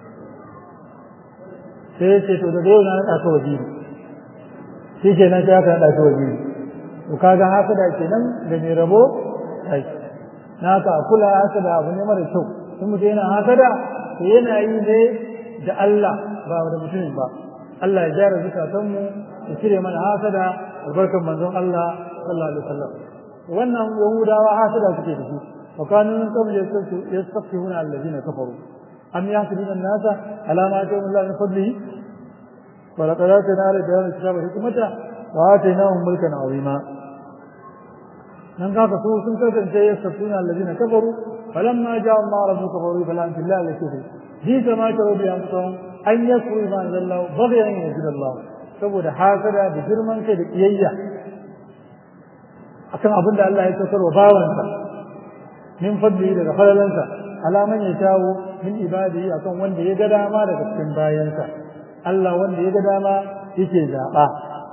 sai yace to da yau na naɗa ka wajiri shi kenan sai aka naɗa ka wajiri to kaga haka da kenan da mai rabo kai na ka kula haka da abu ne mara kyau in mutum yana haka da to yana yi ne da Allah ba da mutumin ba Allah ya jara zukatan mu ya cire mana haka da albarkan manzon Allah sallallahu alaihi wasallam wannan yahudawa haka da suke da shi wa kanu min qabl yastafihuna alladhina kafaru am yahsuduna an-nasa ala ma atahum Allah min fadlihi wa laqad atayna ala dawud kitaba hikmata wa atainahum mulkan azima nan kaka su sun kasance ya safuna alladina kafaru falamma jaa Allah rabbu kafaru fala an billahi la kufri bi kama taru bi anfusahum an yakfuru ma anzalallahu baghyan yajid Allah saboda hasada da girman kai da kiyayya akan abin da Allah ya saukar wa bawansa min fadli daga falalansa alaman ya shawo min ibadihi akan wanda ya ga dama daga cikin bayansa Allah wanda ya ga dama yake zaba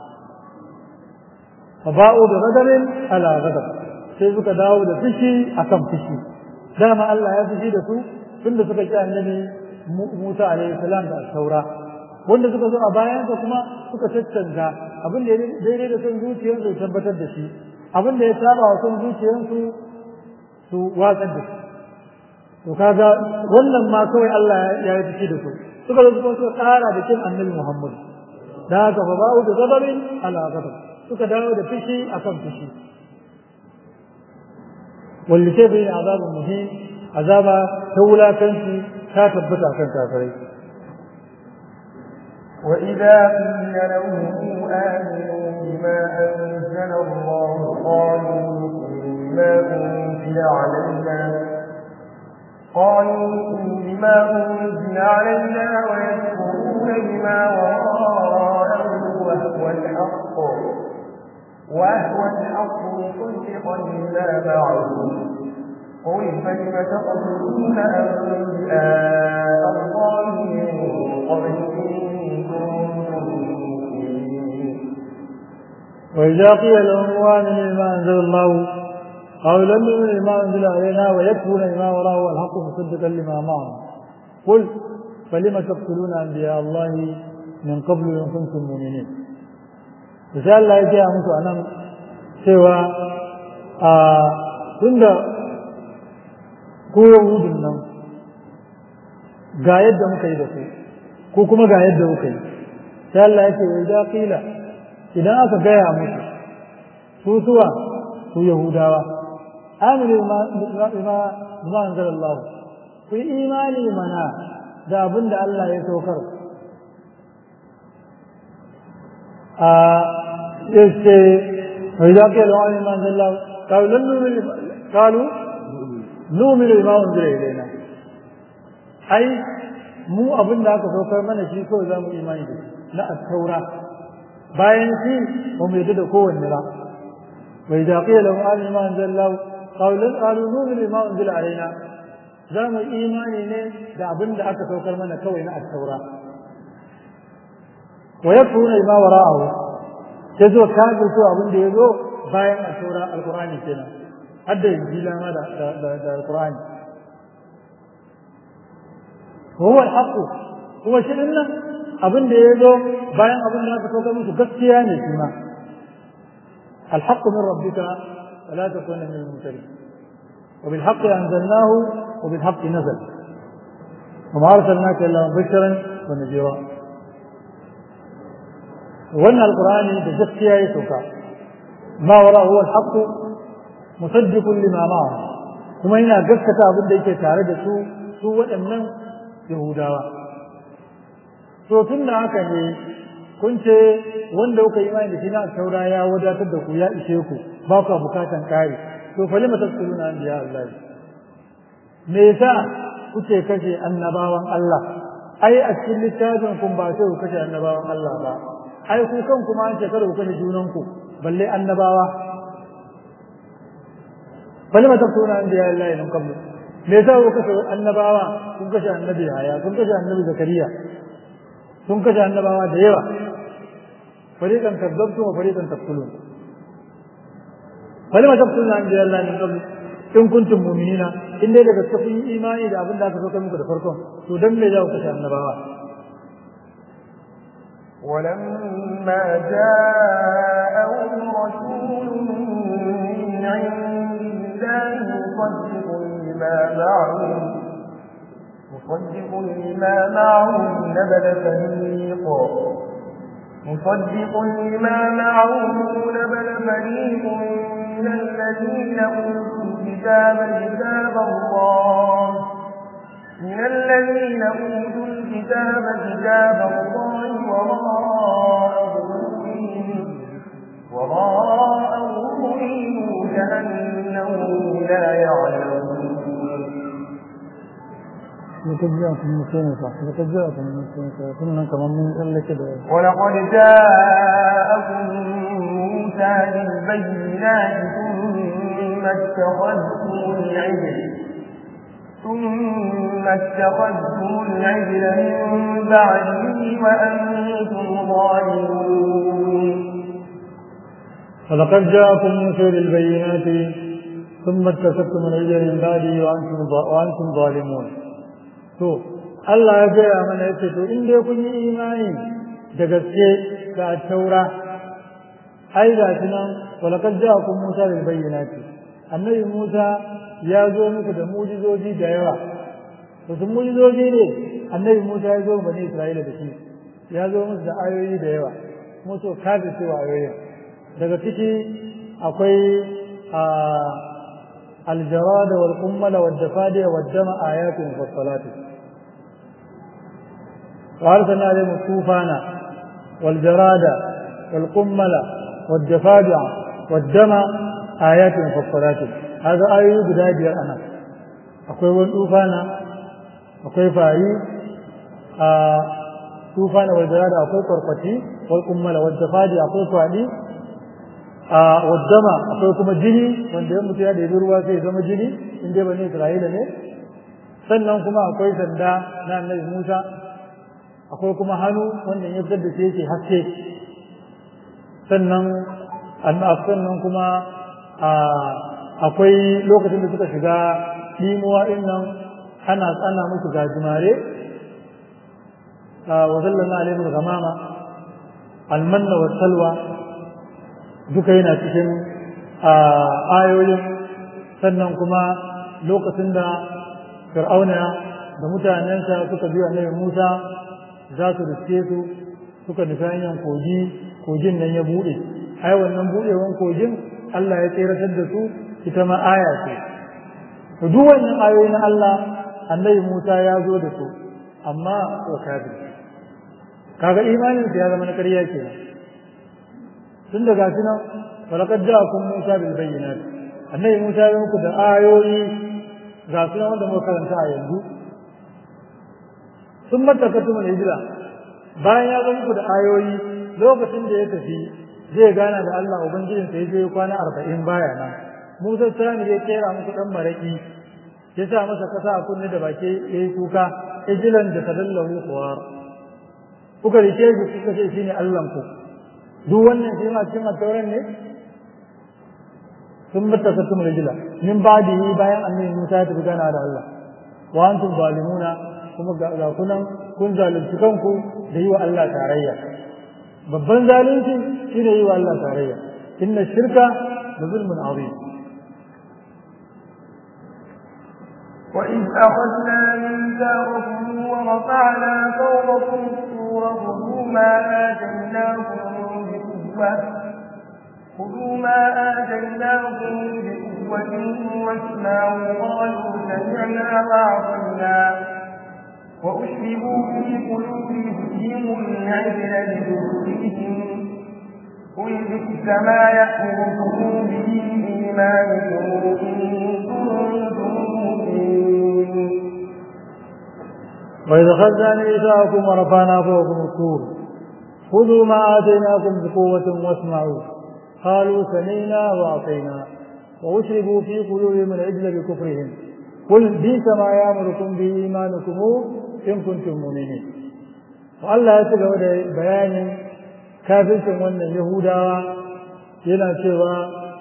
فباءوا بغضب على غضب sai suka dawo da fushi akan fushi dama Allah ya fushi da su tunda suka ki annabi Musa alaihi salam da saura wanda suka zo a bayan sa kuma suka tattanga abin da daidai da son zuciyar su tabbatar da shi abin da ya saba wa son zuciyar su su watsar da shi to kaga wannan ma kawai Allah ya yi fushi da su suka zo suka tsara da kin annabi Muhammad da haka fa ba'u da zababin ala ghadab suka dawo da fushi akan fushi walli ke bai azabun muhim azaba ta wulakanci ta tabbata kan kafirai وإذا قيل لهم آمنوا بما أنزل الله قالوا بما أنزل علينا قالوا بما أنزل علينا ويكفرون بما وراءه وهو الحق وهو الحق مصدقا لما معه قل فلم تقتلون أنبياء الله من قبل إن كنتم وإذا قيل لهم آمنوا بما أنزل الله قالوا لم نؤمن بما أنزل علينا ويكفرون بما وراءه والحق مصدقا لما معه قل فلم تقتلون أنبياء الله من قبل إن كنتم مؤمنين sai Allah ya gaya musu a nan cewa a tunda ko yahudun nan ga yadda muka yi da ku ko kuma ga yadda muka yi sai Allah ya ce wa idza qila idan aka gaya musu su suwa su yahudawa aminu ma ma ma anzalallahu ku yi imani mana da abin da Allah ya saukar a yace wai da ke lawa ne man Allah qalu lan nu'minu qalu nu'minu bima unzila ilayna ai mu abin da aka saukar mana shi kawai za mu imani da na at-taura bayan shi ba mu yadda da kowanne ba wai da ke lawa ne man Allah qalu lan qalu nu'minu bima unzila alaina za mu imani ne da abin da aka saukar mana kawai na at-taura wa yakfuruna bima wara'ahu sai zo kafir to abin da yazo bayan a taura alkur'ani kenan har da injila ma da da alkur'ani huwa alhaqu kuma shi din nan abin da ya zo bayan abin da aka saukar musu gaskiya ne shi ma الحق من ربك فلا تكون من الممتلين وبالحق أنزلناه وبالحق نزل وما أرسلناك إلا مبشرا ونذيرا وأن القرآن بجسكيا يسوكا ما وراء هو الحق مصدق لما معه kuma yana gaskata abin da yake tare da su su waɗannan yahudawa to tun da haka ne kun ce wanda kuka yi imani da shi na taura ya wadatar da ku ya ishe ku ba ku bukatan kare to fa lima tasquluna anbiya Allah me yasa kuke kashe annabawan Allah ai a cikin littafin kun ba sai ku kashe annabawan Allah ba ai ku kan kuma an ce kada ku kashe junan ku balle annabawa fa lima tasquluna anbiya Allah min qablu me yasa ku kashe annabawa kun kashe annabi Yahaya kun kashe annabi Zakariya kun kashe annabawa da yawa فريقا كذبتم وفريقا تقتلون فلما تقتلون انبياء الله من قبل in kuntum mu'minina in dai daga cikin imani da abin da aka sauka muku da farkon to dan me za ku kashe annabawa ولما جاءهم رسول من عند الله مصدق لما معهم مصدق لما معهم نبذ فريق مصدق لما معهم نبذ فريق من الذين أوتوا الكتاب كتاب الله من الذين أوتوا الكتاب كتاب الله وراء ظهورهم وراء ظهورهم كأنهم لا يعلمون لقد جاءكم موسى صح لقد جاءكم موسى كنا كمان من قال كده ولقد جاءكم موسى بالبينات ثم اتخذتم العجل ثم اتخذتم العجل من بعده وأنتم ظالمون ولقد جاءكم موسى بالبينات ثم اتخذتم العجل من بعده وأنتم وأنتم ظالمون to Allah ya gaya mana ya ce to in dai kun yi imani da gaske ga taura ai ga shi nan walakar ja kun Musa da bayyanati annabi Musa ya zo muku da mujizoji da yawa to sun mujizoji ne annabi Musa ya zo bani Isra'ila da shi ya zo musu da ayoyi da yawa kuma so kafi cewa ayoyin daga ciki akwai a الجراد والقمل والدفادع والدم آيات مفصلات وأرسلنا عليهم الطوفان والجراد والقمل والدفادع والدم آيات مفصلات هذا آية بداية أنا أقول والطوفان أقول فاعي آه طوفان والجراد أقول قرقتي والقمل والدفادع أقول فاعي a waddama akwai kuma jini wanda ya mutu ya ɗebi ruwa sai zama jini in dai bane Isra'ila ne sannan kuma akwai sanda na annabi Musa akwai kuma hannu wanda ya fitar da shi yake haske sannan sannan kuma akwai lokacin da suka shiga limuwa din nan ana tsana musu gajimare wa sallallahu alaihi wa gamama almanna wa salwa duka yana cikin ayoyin sannan kuma lokacin da fir'auna da mutanensa suka biyo annabi Musa za su riske su suka nufi hanyar kogi kogin nan ya buɗe ai wannan buɗewan kogin Allah ya tseratar da su ita ma aya ce to duk wannan ayoyi na Allah annabi Musa ya zo da su amma wa kafir kaga imanin ya zama na ƙarya kenan tun daga shi nan walaqad ja'akum Musa bil bayyinat annabi Musa ya muku da ayoyi ga su wanda muka karanta a yanzu sun matakatu mun hijira bayan ya zo muku da ayoyi lokacin da ya tafi zai gana da Allah ubangijin sa yaje kwana 40 baya nan Musa tsani ya kera muku dan maraki ya sa masa kasa a kunne da baki yayi kuka ijilan da tadallahu kuwar kuka rike shi kuka ce shine Allah ku duk wannan shi ma cikin tauran ne sun mattakatum rijla min ba'dihi bayan annabi Musa ya tafi gana da Allah wa antum zalimuna kuma ga kunan kun zalunci kanku da yi wa Allah tarayya babban zalunci shine yi wa Allah tarayya inna shirka la zulmun azim وإذ أخذنا ميثاقكم ورفعنا فوقكم الطور خذوا ما آتيناكم بقوة خذوا ما آتيناكم بقوة واسمعوا قالوا سمعنا وعصينا وأشربوا في قلوبهم العجل بكفرهم قل بئس ما يأمركم به إيمانكم إن كنتم مؤمنين وإذا أخذنا ميثاقكم ورفعنا فوقكم الطور خذوا ما آتيناكم بقوة واسمعوا قالوا سمعنا وأعطينا وأشربوا في قلوبهم العجل بكفرهم قل بئس ما يأمركم به إيمانكم إن كنتم مؤمنين والله يتبع بيان kafircin wannan Yahudawa yana cewa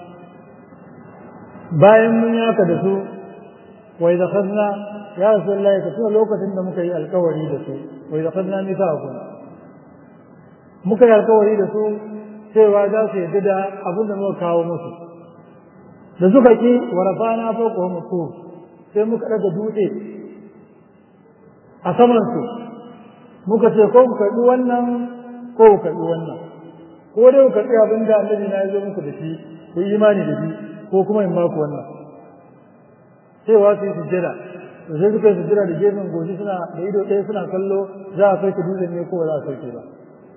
bayan mun yaka da su wai da khazna ya rasulullahi ka tuna lokacin da muka yi alkawari da su wai da khazna nisa ku muka yi alkawari da su cewa za su yadda da abin da muka kawo musu da suka ki wa rafana fawqa mutu sai muka daga dutse a saman su muka ce ko ku karbi wannan ko ku karbi wannan ko dai ku karbi abin da annabi na ya zo muku da shi ku yi imani da shi ko kuma in baku wannan cewa su yi sujjada to sai suka yi sujjada da gefen goshi suna da ido ɗaya suna kallo za a sauke dutsen ne ko ba za a sauke ba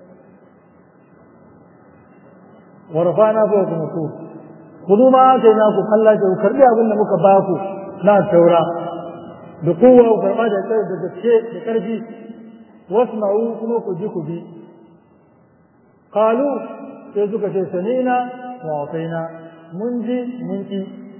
wa rafa'na fa kuma ku kudu ma kai na ku Allah ku karbi abin da muka baku na taura da kowa ku karba da kai da gaske da karfi wasma'u kuma ku ji ku bi qalu sai suka ce sanina wa ataina mun ji mun ki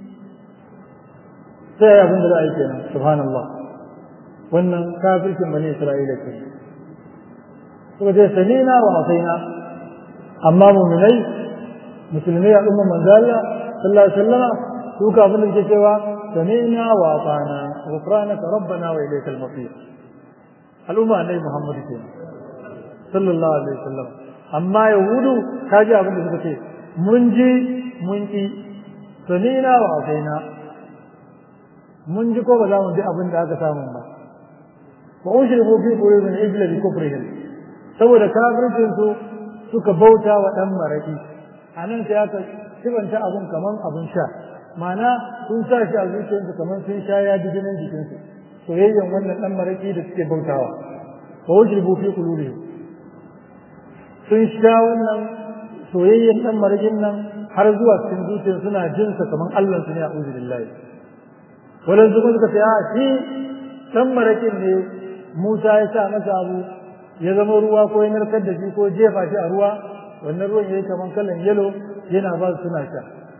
sai abin da za a yi kenan subhanallah wannan kafircin bani isra'ila ke suka ce sanina wa ataina amma mu'minai musulmai al'umma manzo Allah sallallahu alaihi wasallama su ka abin da ke cewa sami'na wa atana ghufranaka rabbana wa ilaykal masir al'umma annabi Muhammad ke sallallahu alaihi wasallam amma yahudu kaji abin da suka ce mun ji mun ki sami'na wa atana mun ji ko ba za mu ji abin da aka samu ba wa ushribu fi qulubihim ijla bi kufrihim saboda kafircin su suka bauta wa dan maraki a nan sai aka sibanta abun kaman abun sha ma'ana sun sa shi a zuciyarsu kaman sun sha ya ji jinin jikinsu soyayyen wannan dan maraki da suke bautawa wa wajribu fi qulubihim sun sha wannan soyayyen dan marakin nan har zuwa cikin zuciyar suna jin sa kaman Allah su ne a uzu billahi wannan zuwa suka ce a shi dan marakin ne Musa ya sa masa abu ya zama ruwa ko ya narkar da shi ko jefa shi a ruwa wannan ruwan yayi kaman kallon yalo yana ba su suna sha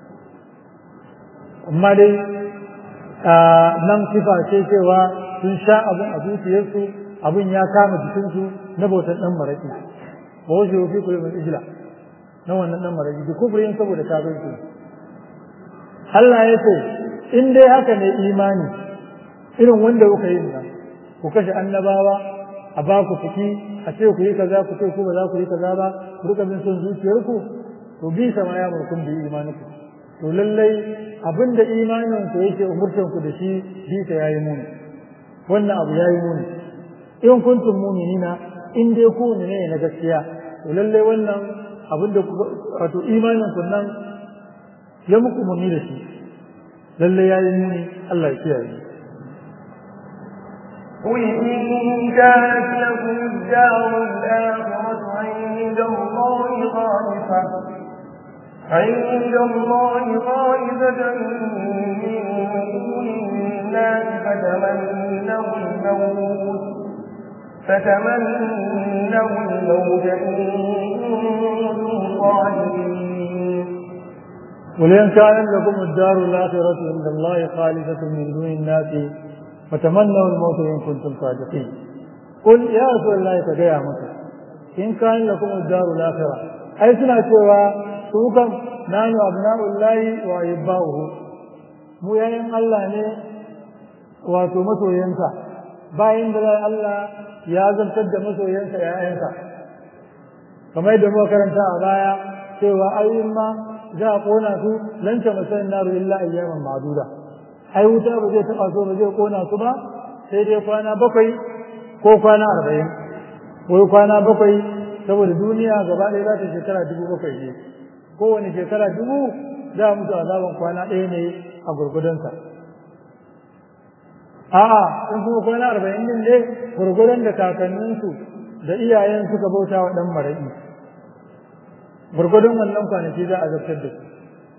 amma dai nan sifa ce cewa sun sha abin a zuciyarsu abin ya kama jikinsu na bautar dan maraki ba wasu fi kullu min ijla na wannan dan maraki da kufrin saboda kafirci Allah ya ce in dai haka ne imani irin wanda kuka yi nan ku kashe annabawa a ba ku fiki a ce ku yi kaza ku ce ku ba za ku yi kaza ba ku rika bin son zuciyarku to bi sama ya murkun bi imaniku to lallai abinda imanin ku yake umurtan ku da shi bi ta yayi muni wannan abu yayi muni in kuntum mu'minina in dai ku ne na gaskiya to lallai wannan abinda wato imanin ku nan ya muku muni da shi lallai yayi muni Allah ya kiyaye قل إن كانت لكم الدار الآخرة عند الله خالصة عند الله خالصة من دون الناس فتمنوا الموت فتمنوا الموت إن كنتم صادقين قل إن كان لكم الدار الآخرة عند الله خالصة من دون الناس فتمنوا الموت إن كنتم صادقين قل يا رسول الله تجاه مكة إن كان لكم الدار الآخرة أي سنة سوى سوكم nanu abna'ullahi wa ahibba'uhu mu yayin Allah ne wato masoyansa bayan da Allah ya zartar da masoyansa yayansa kamar da muka karanta a baya cewa ayoyin ma za a kona su lan ta masayin naru illa ayyaman ma'duda ai wuta ba zai taba so ba zai kona su ba sai dai kwana bakwai ko kwana arba'in ko kwana bakwai saboda duniya gaba ɗaya za ta shekara dubu bakwai ne kowane shekara dubu za a mutu azaban kwana ɗaya ne a gurgudansa a'a in kuma kwana arba'in din ne gurgudan da kakanninsu da iyayen suka bauta wa ɗan maraƙi gurgudan wannan kwanaki za a zartar da su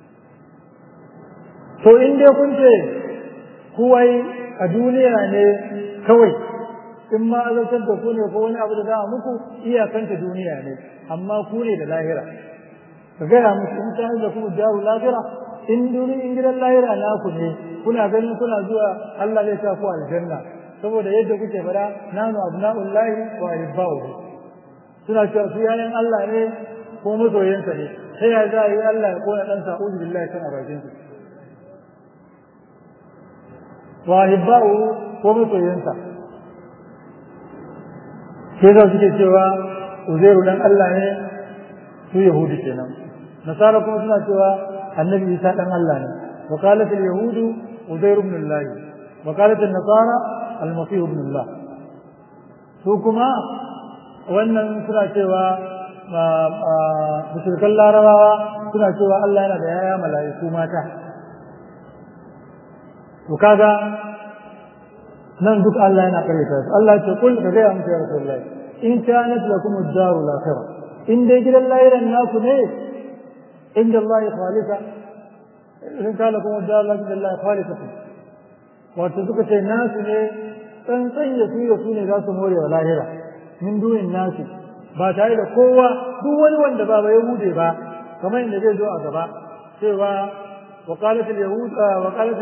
to in dai kun ce kuwai a duniya ne kawai in ma azabtar da ku ne ko wani abu da za a muku iyakanta duniya ne amma ku ne da lahira ka gaya musu in ta da kuma jaru lahira in duni in gidan lahira naku ne kuna ganin kuna zuwa Allah zai sa ku aljanna saboda yadda kuke fara nanu abna'ullahi wa ahibba'u suna cewa su yayan Allah ne ko masoyansa ne sai ya za a yi Allah ya kona dan sa'udu billahi kan a bakin su wa ahibba'u ko masoyansa sai za suke cewa uzairu dan Allah ne su yahudi kenan nasara kuma suna cewa annabi isa dan Allah ne wa qalat al yahud uzair ibn Allah wa qalat an nasara al masih ibn Allah su kuma wannan suna cewa mushrikan larabawa suna cewa Allah yana da yaya mala'iku mata to kaga nan duk Allah yana karyata su Allah ce kul ka gaya musu ya Rasulullah in kanat lakum ad-daru al-akhirah in dai gidan lahiran naku ne inda Allah khalisa in kana lakum ad-daru inda Allah khalisa wato suka ce nasu ne tsantsan ya su ya su ne za su more wa lahira min dunin nasu ba tare da kowa duk wani wanda ba ya hude ba kamar inda zai zo a gaba cewa وقالت اليهود وقالت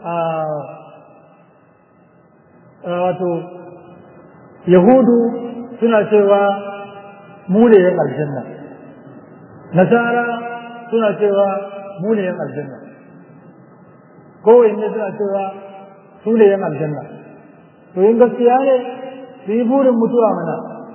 wato yahudu suna cewa mu ne yan aljanna nasara suna cewa mu ne yan aljanna kowanne suna cewa su ne yan aljanna to yin gaskiya ne su yi burin mutuwa mana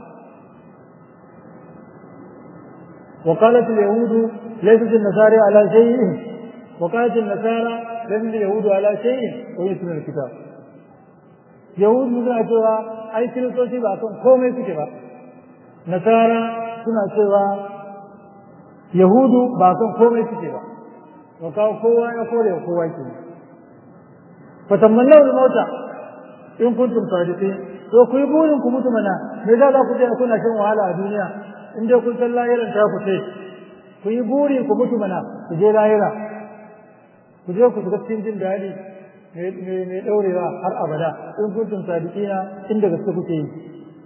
وقالت اليهود ليست النصارى على شيء وقالت النصارى ليست اليهود على شيء ويتم الكتاب yahud suna cewa ai kiristoci ba kan komai suke ba nasara suna cewa yahudu ba kan komai suke ba to kawo kowa ya kore wa kowa ke fa tamanna wal mauta in kuntum sadiqin to ku yi burin ku mutu mana me za ku je kuna shan wahala a duniya in dai kun san lahiran ta ku ce ku yi buri ku mutu mana ku je lahira ku je ku shiga cikin jin daɗi mai ɗaurewa har abada in kuntum sadiqina inda gaske kuke yi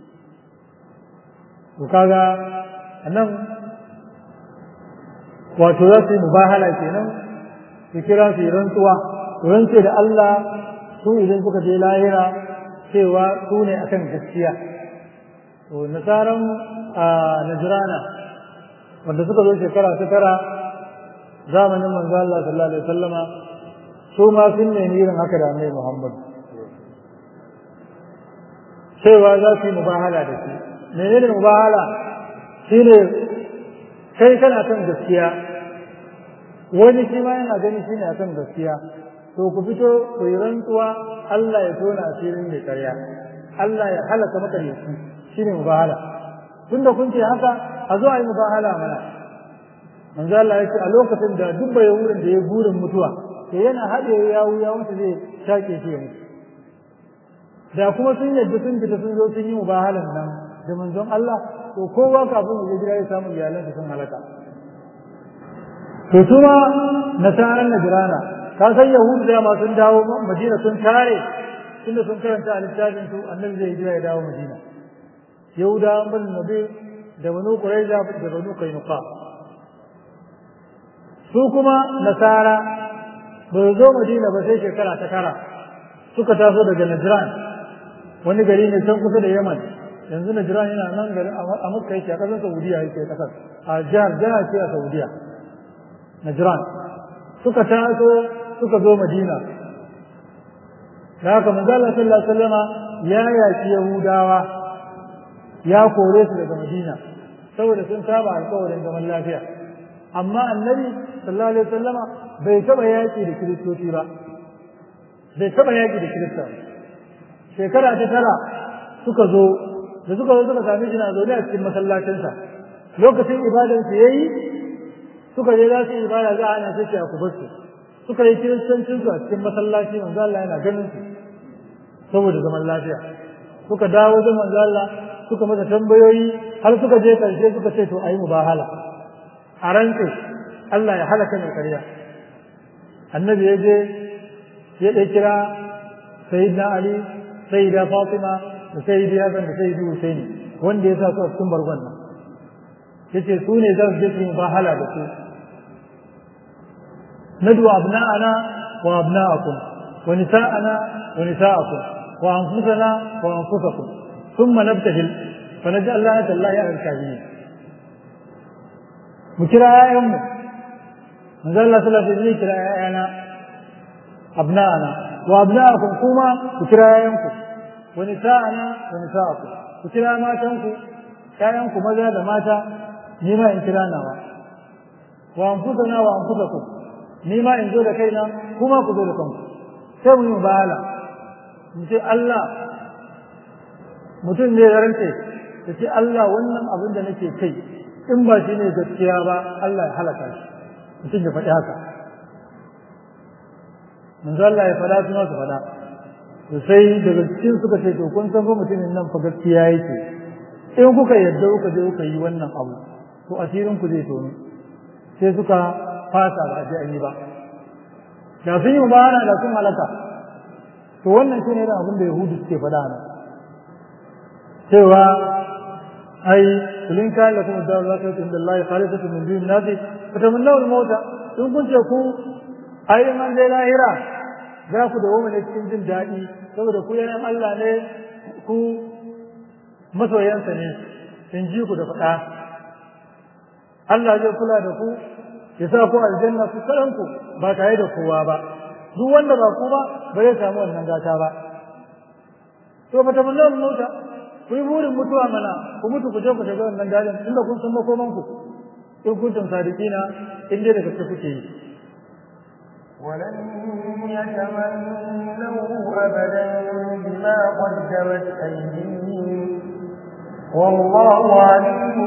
to kaga nan wato za su yi mubahala kenan su kira su yi rantsuwa su rantse da Allah su idan suka je lahira cewa su ne akan gaskiya to nasaran a najrana wanda suka zo shekara ta tara zamanin manzo Allah sallallahu alaihi wasallama su ma sun nemi irin haka da annabi Muhammad cewa za su yi mubahala da shi menene mubahala shine kai kana kan gaskiya wani shi ma yana gani shine akan gaskiya to ku fito ku yi rantsuwa Allah ya tona asirin mai karya Allah ya halaka maka da shi shine mubahala tunda kun ce haka a zo a yi mubahala mana manzo Allah ya ce a lokacin da duk bai wurin da ya burin mutuwa to yana haɗe yawu ya wanda zai shaƙe shi ya mutu da kuma sun yadda sun fita sun zo sun yi mubahalan nan da manzon Allah to kowa kafin ya gida ya samu iyalansa sun halaka to su ma nasaran najirana ka san yahudu da ma sun dawo madina sun tare tunda sun karanta a littafin su annabi zai hijira ya dawo madina yahudawan bin nabi da banu quraiza da banu kainuqa su kuma nasara ba zo madina ba sai shekara ta kara suka taso daga najran wani gari ne can kusa da yaman yanzu najran yana nan garin a makka yake a kasar saudiya yake kasar a jihar jihar ce a saudiya najran suka taso suka zo madina da haka manzo Allah sallallahu alaihi wasallama ya yaki yahudawa ya kore su daga madina saboda sun saba alƙawarin zaman lafiya amma annabi sallallahu alaihi wasallama bai taba yaki da kiristoci ba bai taba yaki da kirista ba shekara ta tara suka zo da suka zo suka sami shi na zaune a cikin masallacinsa lokacin ibadansu ya yi suka je za su yi ibada za a ana sai a ku basu suka yi kiristancin su a cikin masallaci manzo Allah yana ganin su saboda zaman lafiya suka dawo da manzo Allah suka masa tambayoyi har suka je karshe suka ce to ayi mubahala a rantse Allah ya halaka mai karya annabi ya je ya ɗaya kira sayyidina Ali sayyida Fatima da sayyidi Hassan da sayyidi Husaini wanda ya sa su a cikin bargon nan yace su ne za su je su mubahala da su ندعو أبناءنا وأبناءكم ونساءنا ونساءكم وأنفسنا وأنفسكم ثم نبتهل فنجعل لعنة الله على الكاذبين مكرا يا أم نزل الله صلى الله عليه وسلم كرا يا أبناءنا وأبناءكم كما مكرا يا أمكم ونساءنا ونساءكم مكرا ما تنكم يا أمكم ماذا ماتا نما إن كرانا وأنفسنا وأنفسكم ni ma in zo da kaina kuma ku zo da kanku sai mu yi mubahala mu ce Allah mutum ne ya rance ya ce Allah wannan abin da nake kai in ba shi ne gaskiya ba Allah ya halaka shi mutum ya faɗi haka manzo Allah ya faɗa su su faɗa to sai daga cikin suka ce to kun san fa mutumin nan fa gaskiya yake in kuka yadda kuka je kuka yi wannan abu to asirin ku zai tono sai suka fasa ba a ji an yi ba da sun yi mubara da sun halaka to wannan shine da abin da yahudu suke faɗa nan cewa ai kulin kayan da kuma dawo zaka yi inda Allah ya khalisatu min dun nasi fatamannaw al-mauta in kun ce ku ai in an dai lahira za ku da ne cikin jin daɗi saboda ku yayan Allah ne ku masoyansa ne in ji ku da faɗa Allah zai kula da ku ya sa ku aljanna ku karanku ba tare da kowa ba duk wanda ba ku ba ba zai samu wannan gata ba to fa tamanna mota ku yi burin mutuwa mana ku mutu ku je ku shiga wannan gadin inda kun san makoman ku in kuntum sadiqina in dai da gaske kuke yi ولن يتمنوه أبدا بما قدمت أيديهم والله عليم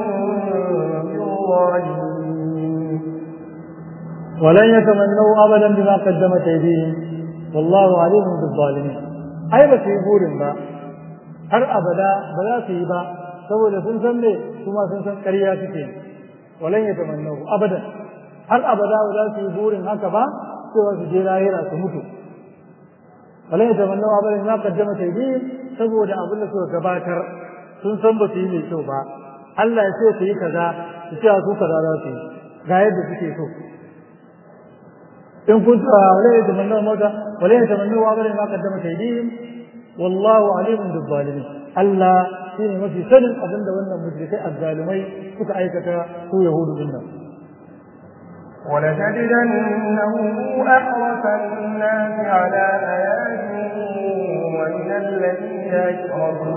بالظالمين ولن يتمنوا ابدا بما قدمت ايديهم والله عليم بالظالمين ai ba su yi burin ba har abada ba za su yi ba saboda sun san ne kuma sun san ƙarya suke walan ya tamannau abadan har abada ba za su yi burin haka ba cewa su je lahira su mutu walan ya tamannau abadan ma kaddama taydihim saboda abin da suka gabatar sun san ba su yi mai kyau ba Allah ya ce su yi kaza su ce su kaza za su yi ga yadda suke so إن كنت ولا يتمنوا الموت ولا يتمنوا أبدا ما قدمت أيديهم والله عليم بالظالمين ألا فيه ما في سن أظن وأن مشركي الظالمين كنت أيكك هو يهود منا ولتجدنهم أحرص الناس على حياة ومن الذين أشركوا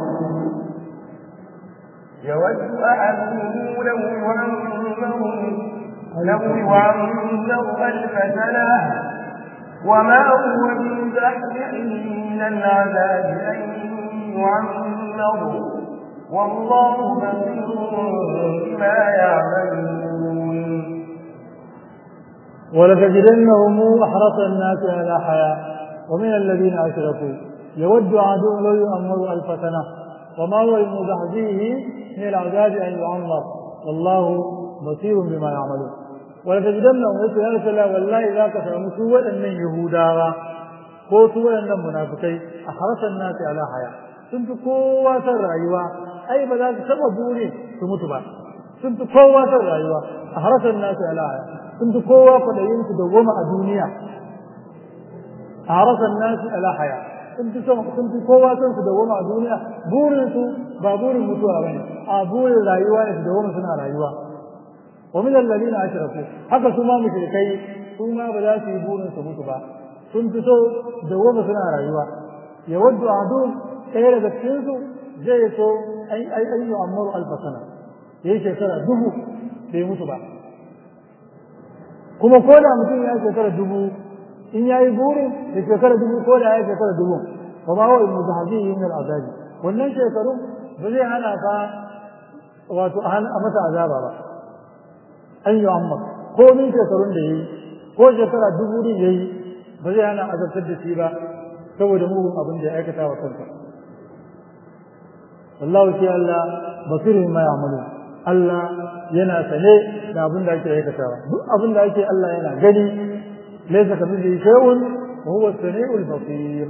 يود أحدهم لو يعمرهم لو يعمر ألف سنة وما هو بمزحزحه من العذاب أن يعمر والله بصير بما يعملون ولتجدنهم أحرص الناس على حياة ومن الذين أشركوا يود عدو لو يؤمر ألف سنة وما هو بمزحزحه من العذاب أن يعمر والله بصير بما يعملون ولتجدنهم يقول يا رسول الله والله ذاك سامو سوى أن يهودا ko su waɗannan munafikai a harasan nasi ala haya sun fi kowa san rayuwa ai ba za su taɓa bure su mutu ba sun fi kowa san rayuwa a harasan nasi ala haya sun fi kowa kwaɗayin su da goma a duniya a harasan nasi ala haya sun fi son sun fi kowa son su da goma a duniya burin su ba burin mutuwa bane a burin rayuwa ne su da goma suna rayuwa wa min alladhina ashraku haka su ma mushrikai su ma ba za su yi burin su mutu ba sun fi so da goma suna rayuwa ya waddu adun ɗaya daga cikin su zai so ai ai ai yu'ammaru alfa sana yayi shekara dubu bai mutu ba kuma ko da mutum ya shekara dubu in yayi burin da shekara dubu ko da ya shekara dubu fa ma huwa muzahzihi min al'azabi wannan shekarun ba zai hana ka wato a masa azaba ba an yi amma ko min shekarun da yayi ko shekara dubu din yayi ba zai hana azabtar da shi ba saboda mugun abin da ya aikata wa kansa wallahu shi Allah basirin ma ya'malu Allah yana sane da abin da ake aikatawa duk abin da ake Allah yana gani laysa kamithlihi shay'un wa huwa as-sami'ul basir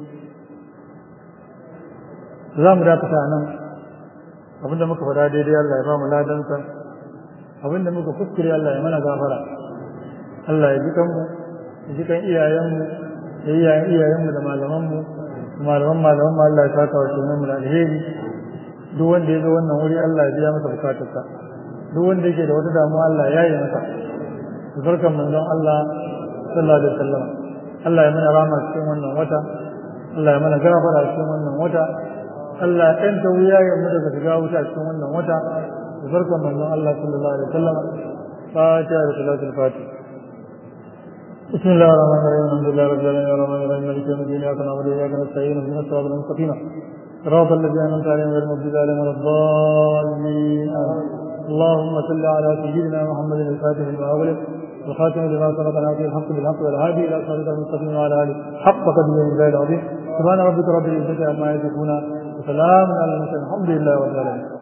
za mu dakata nan abinda muka faɗa daidai Allah ya ba mu ladansa abinda muka kuskure Allah ya mana gafara Allah ya ji kanmu ya ji kan iyayenmu da iyayen iyayenmu da malamanmu da malaman malaman Allah ya saka wa sunan mu da alheri duk wanda ya zo wannan wuri Allah ya biya masa bukatarsa duk wanda yake da wata damuwa Allah ya yi masa barkan manzon Allah sallallahu alaihi wasallam Allah ya mana rama cikin wannan wata Allah ya mana gafara cikin wannan wata Allah ya ɗanta wuyayen mu daga shiga wuta cikin wannan wata da barkan manzon Allah sallallahu alaihi wasallam fatiha da salatul fatih بسم الله الرحمن الرحيم الحمد لله رب العالمين الرحمن الرحيم مالك يوم الدين اياك نعبد واياك نستعين اهدنا الصراط المستقيم صراط الذين انعمت عليهم غير المغضوب عليهم ولا الضالين اللهم صل على سيدنا محمد الفاتح لما اغلق والخاتم لما سبق ناصر الحق بالحق والهادي الى صراط المستقيم وعلى اله حق قدره من العظيم سبحان ربك رب العزه عما يصفون وسلام على المرسلين الحمد لله رب العالمين